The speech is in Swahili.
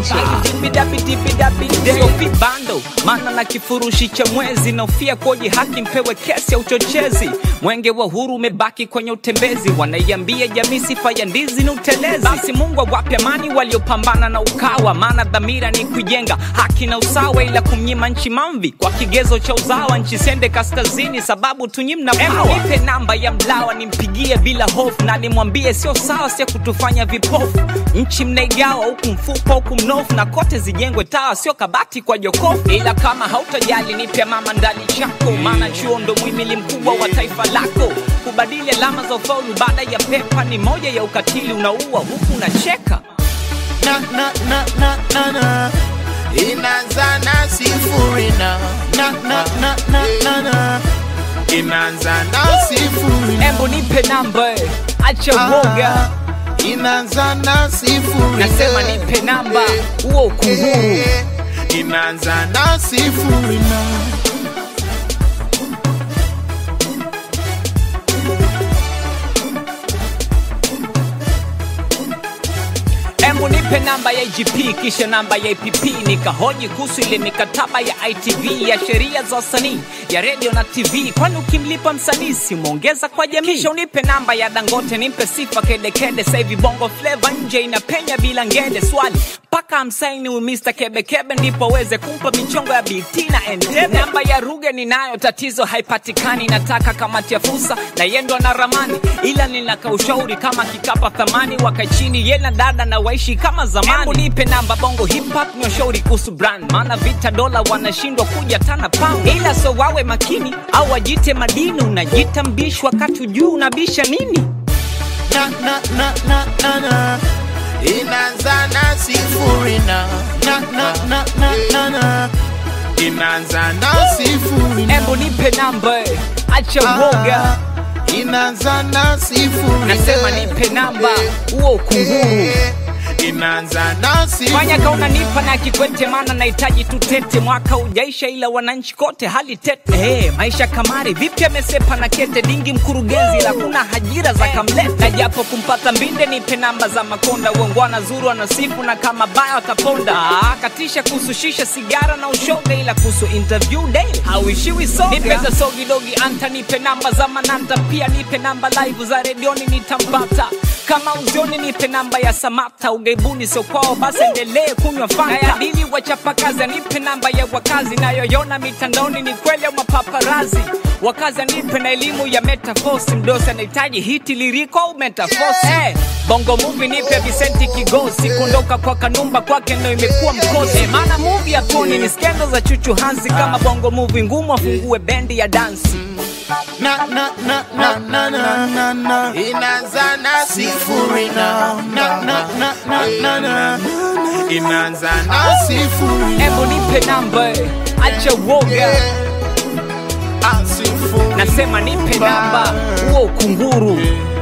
sio vibando maana na kifurushi cha mwezi naofia koji haki mpewe kesi ya uchochezi mwenge wa huru umebaki kwenye utembezi wanaiambia jamii sifa ya ndizi ni utelezi basi mungu awape amani waliopambana na ukawa maana dhamira ni kujenga haki na usawa ila kumnyima nchi mamvi kwa kigezo cha uzawa nchi sende kaskazini sababu tunyi mna pawa nipe namba ya mlawa nimpigie bila hofu na nimwambie sio sawa sio kutufanya vipofu nchi mnaigawa huku mfupa huku mnofu na kote zijengwe tawa sio kabati kwa jokofu ila kama hautajali nipe mama ndani chako maana chuo ndo mwimili mkubwa wa taifa lako kubadili alama za ufaulu baada ya pepa ni moja ya ukatili unaua huku unacheka na na na na na na inaanza na sifuri na na na na na na na inaanza na sifuri na embo nipe namba eh. acha woga inaanza na sifuri nasema eh. nipe namba Eh, huo ukunguru eh, inaanza na sifuri na Embu nipe namba ya IGP kisha namba ya IPP nikahoji kuhusu ile mikataba ya ITV ya sheria za wasanii ya redio na TV, kwani ukimlipa msanii si umeongeza kwa jamii? Kisha unipe namba ya Dangote nimpe sifa kedekede, sasa hivi bongo flava nje inapenya bila ngede. Swali mpaka amsaini huyu Mr Kebekebe ndipo aweze kumpa michongo ya BT na Entebbe. Namba ya Ruge ninayo, tatizo haipatikani, nataka kamati ya fursa na yendo na ramani, ila ninaka ushauri kama kikapa thamani, wakae chini ye na dada na waishi kama zamani. Embu nipe namba bongo hip hop ni ushauri kuhusu brand, maana vita dola wanashindwa kuja tana pound, ila so wawe makini au wajite madini, unajita mbishi wakati juu unabisha nini? na na na na na na inaanza na sifuri na na na na na na na inaanza na sifuri na Embu nipe namba eh, acha woga inaanza na sifuri nasema eh. nipe namba Eh, huo ukunguru eh, inaanza na sifuri fanya kauna nipa na kikwete maana nahitaji tutete mwaka ujaisha ila wananchi kote hali tete hey, maisha kamari vipi amesepa na kete dingi mkurugenzi la kuna hajira za kamlete na japo kumpata mbinde nipe namba za makonda uongwana zuru anasifu na kama baya wataponda Ah, katisha kuhusu shisha sigara na ushoga ila kuhusu interview daily hauishiwi soga nipe za sogi dogi anta nipe namba za mananta pia nipe namba live za redioni nitampata kama uzioni nipe namba ya samata ugaibuni sio kwao basi endelee kunywa fanta ya dili wachapakazi nipe namba ya wakazi nayoyona mitandaoni ni kweli au mapaparazi wakazi anipe na elimu ya metafosi mdosi anahitaji hiti liriko au metafosi hey, bongo muvi nipe visenti kigosi kuondoka kwa kanumba kwake ndo imekuwa mkosi hey, maana muvi ya toni ni skendo za chuchu hansi kama bongo muvi ngumu afungue bendi ya dansi na na na na na na na na inaanza na sifuri na na na na na na na inaanza na sifuri na hebu nipe namba eh, acha woga Ah, sifuri nasema nipe namba huo ukunguru